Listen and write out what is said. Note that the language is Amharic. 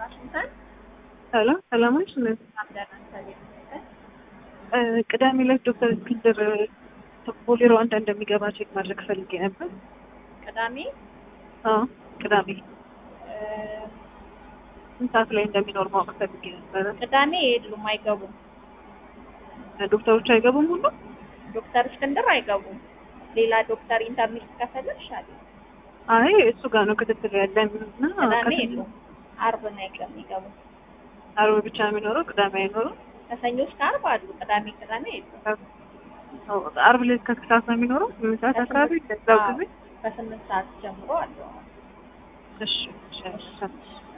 ዋሽንግተን ሰላም ሰላማች አምደናል ቅዳሜ ዕለት ዶክተር እስክንድር ቦሌ ሩዋንዳ እንደሚገባ ቼክ ማድረግ ፈልጌ ነበር። ቅዳሜ አዎ ቅዳሜ ስንት ሰዓት ላይ እንደሚኖር ማወቅ ፈልጌ ነበረ። ቅዳሜ የሉም፣ አይገቡም። ዶክተሮች አይገቡም ሁሉ ዶክተር እስክንድር አይገቡም። ሌላ ዶክተር ኢንተርኔት ከፈለግሽ አለ። አይ እሱ ጋር ነው ክትትል ያለን እና ቅዳሜ የሉም፣ አርብ ነው የሚገቡ። አርብ ብቻ ነው የሚኖረው፣ ቅዳሜ አይኖርም። ከሰኞ እስከ አርብ አሉ። ቅዳሜ ቅዳሜ የሉም። አርብ ላይ እስከ ስንት ሰዓት ነው የሚኖረው? ስምንት ሰዓት አካባቢ ለዛው ጊዜ ከስምንት ሰዓት ጀምሮ አለው። እሺ እሺ